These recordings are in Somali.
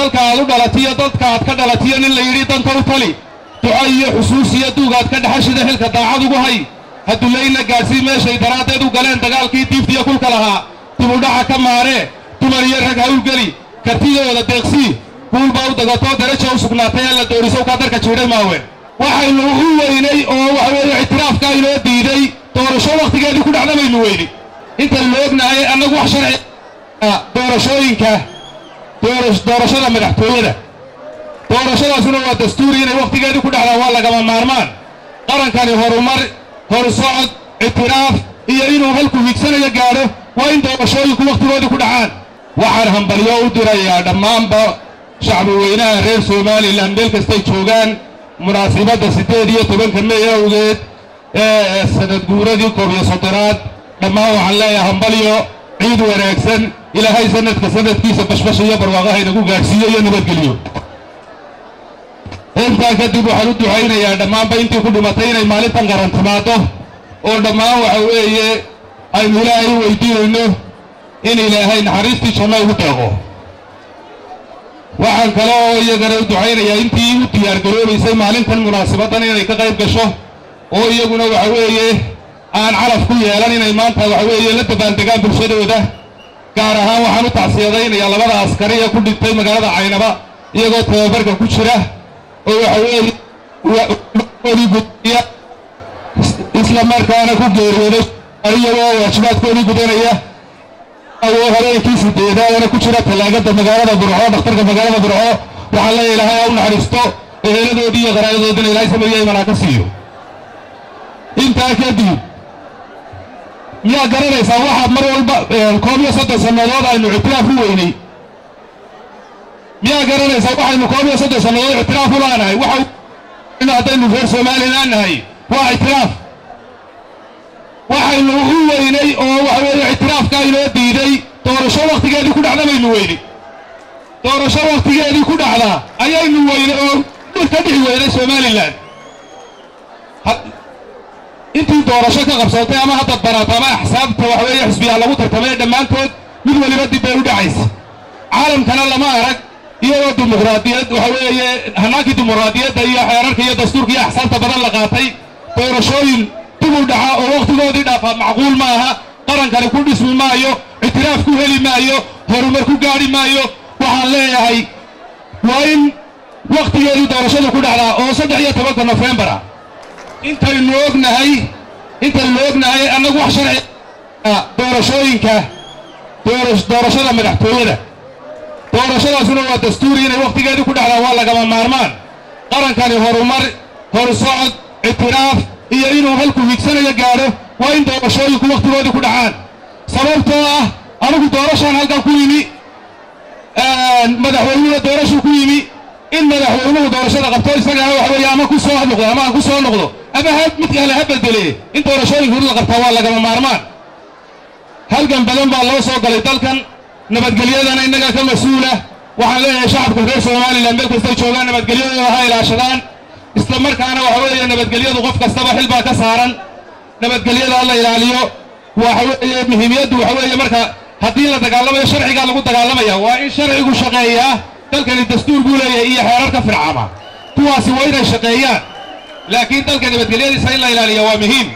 dalka aad u dhalatiyo dadka aad ka dhalatiyo nin la yidhi danka u tali duco iyo xusuusiyo duugaad ka dhexashida xilka daacad ugu hay hadulayna gaadhsii meeshay daraaddeed u galeen dagaalkii diiftiyo kulka lahaa dibudhaca ka maaree dumar iyo rag hawlgeli kartidooda deeqsii guulbaa u dagatoo daraja u sugnaatay alla doorisow kaa darka jiidhay maawe waxaynu u weynay oo waxa weeye ictiraafkaa inoo diiday doorasho wakhtigeedii ku dhacda baynu weyni intaynu ognahay annagu wax sharci doorashooyinka doorashada madaxtooyada doorashadaasuna waa dastuuri inay wakhtigeedii ku dhacdaan waa lagama maarmaan qarankani horumar horsocod ictiraaf iyo inuu halku higsanayo gaadho waa in doorashooyinku wakhtigoodii ku dhacaan waxaan hambalyo u dirayaa dhammaanba shacbi weynaha reer somalilan meel kastay joogaan munaasibadda siddeed iyo tobanka mey awgeed ee sanad guuradii koob iyo soddonaad dhammaan waxaan leeyahay hambalyo ciid wanaagsan ilaahay sanadka sanadkiisa bashbash iyo barwaaqaha inagu gaadhsiiyo iyo nabadgeliyo intaa kadib waxaan u ducaynayaa dhammaanba intii ku dhimatay inay maalintan qaran timaado oo dhammaan waxa weeye aynu ilaahay u weydiinayno in ilaahay naxariistii janno ugu deeqo waxaan kale oo iyagana u ducaynayaa intii u diyaargaroobaysay maalintan munaasabaddan inay ka qayb gasho oo iyaguna waxa weeye aan calaf ku yeelan inay maanta waxa weeye la dabaaldegaan bulshadooda gaar ahaan waxaan u tacsiyadaynayaa labada askari ee ku dhintay magaalada caynaba iyagoo tababarka ku jira oo waxa weeye oodii gudaya isla markaana ku geeriyooday iyagoo waajibaadkoodii gudanaya awoo habeenkii sideedaadana ku jira tallaagada magaalada burco dhakhtarka magaalada burco waxaan leeya ilaahay ha u naxariisto eheladoodii iyo qaraayadoodina ilaahay sameeya imanaa ka siiyo intaa kadib miyaa garanaysaa waxaad mar walba koob iyo soddon sannadood aynu ictiraaf u weynay miyaa garanaysaa waxaynu koob iyo soddon sannadood ictiraaf u laanahay waxa haddaynu reer somalilan nahay waa ictiraaf waxaynu u weynay oo waxa weeye ictiraafkaa inoo diiday doorasho wakhtigeedii ku dhacda baynu weyni doorasho wakhtigeedii ku dhacda ayaynu weynay oo ka dhixi weynay somalilan intii doorasho ka qabsatay ama hadda baraata ama axsaabta waxa weeye xisbiyaa lagu tartamay dhammaantood mid weliba dib bay u dhacaysa caalamkana lama arag iyadoo dimuqraadiyad waxa weeye hanaankii dimuqraadiyadda iyo xeerarka iyo dastuurka iyo axsaabta badan la qaatay doorashooyin dib u dhaca oo wakhtigoodii dhaafaa macquul ma aha qarankani ku dhismi maayo ictiraaf ku heli maayo horumar ku gaadhi maayo waxaan leeyahay waa in wakhtigeedii doorashadu ku dhacdaa oo saddex iyo tobanka nofembar ah intaynu ognahay intaynu ognahay annagu wax sharci doorashooyinka doorashada madaxtooyada doorashadaasuna waa dastuuri inay wakhtigeedii ku dhacdaan waa lagama maarmaan qarankani horumar horsocod ictiraaf iyo inuu halku higsanayo gaadho waa in doorashooyinku wakhtigoodii ku dhacaan sababtoo ah anigu doorashaan halkan ku yimi madaxweynuhuna doorashuu ku yimi in madaxweynuhu doorashada qabto isagana waxa weeye ama ku soo noqdo ama aan ku soo noqdo ama ha mid kale ha bedele in doorashooyinku la qabtaa waa lagama maarmaan halgan badan baa loo soo galay dalkan nabadgelyadana innaga ka mas-uula waxaan leeyahay shacabka reer somalilan meel kastay joogaan nabadgelyadooda ha ilaashadaan isla markaana waxa weeye nabadgelyadu qof kastaba xil baa ka saaran nabadgelyada ha la ilaaliyo waxa weeye muhiimiyaddu waxa weeye marka haddii la dagaalamayo sharcigaa lagu dagaalamaya waa in sharcigu shaqeeyaa dalkani dastuur buu leeyahay iyo xeerarka fircama kuwaasi waa inay shaqeeyaan laakiin dalka nabadgelyadiisa in la ilaaliya waa muhiim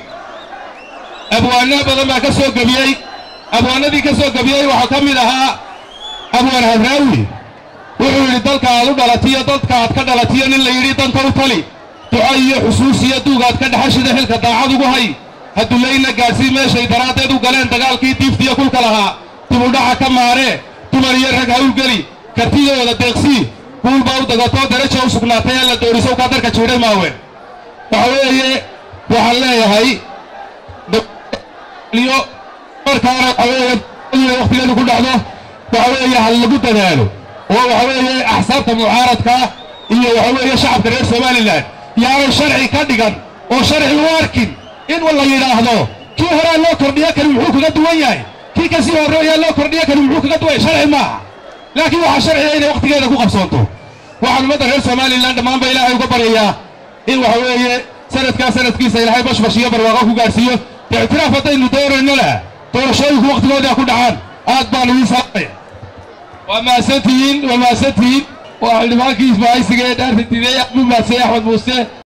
abwaano badan baa ka soo gebiyey abwaanadii ka soo gebiyey waxaa ka mid ahaa abwaan hadraawi wuxuu yidhi dalka aad u dhalatiyo dadka aad ka dhalatiyo nin la yidhi danka u tali duco iyo xusuusiyo duugaad ka dhexashida xilka daacad ugu hay hadulayna gaadhsii meeshay daraaddeed u galeen dagaalkii diiftiyo kulka lahaa dibudhaca ka maaree dumar iyo rag hawlgeli kartidooda deeqsii guulbaa u dagatoo daraja u sugnaatay alla doorisow kaa darka jiidhay maawe waxa weeye waxaan leeyahay markaana waxa weeye wakhtigeedu ku dhacdo waxa weeye ha lagu dadaalo oo waxa weeye axsaabta mucaaradka iyo waxa weeye shacabka reer somalilan yaanay sharci ka dhigan oo sharci u arkin in la yidhaahdo kii horaa loo kordhiyo kani muxuu kaga duwan yahay kii kasii horreeyaa loo kordhiyo kani muxuu kaga duwan yahay sharci maaha laakiin waxaa sharciga inay wakhtigeeda ku qabsoonto waxaan ummadda reer somalilan dhammaanba ilaahay uga baryayaa in waxa weeye sanadkaa sanadkiisa ilaahay bashbash iyo barwaaqo ku gaadhsiiyo dee ictiraaf haddaynu doonayno lah doorashooyinku wakhtigooda ku dhacaan aad baan idiin salaamaya waa mahadsantihiin waa mahadsantihiin waa xildhibaankii isbaahaysiga ee dhaarta diiday axmed muuse axmed muuse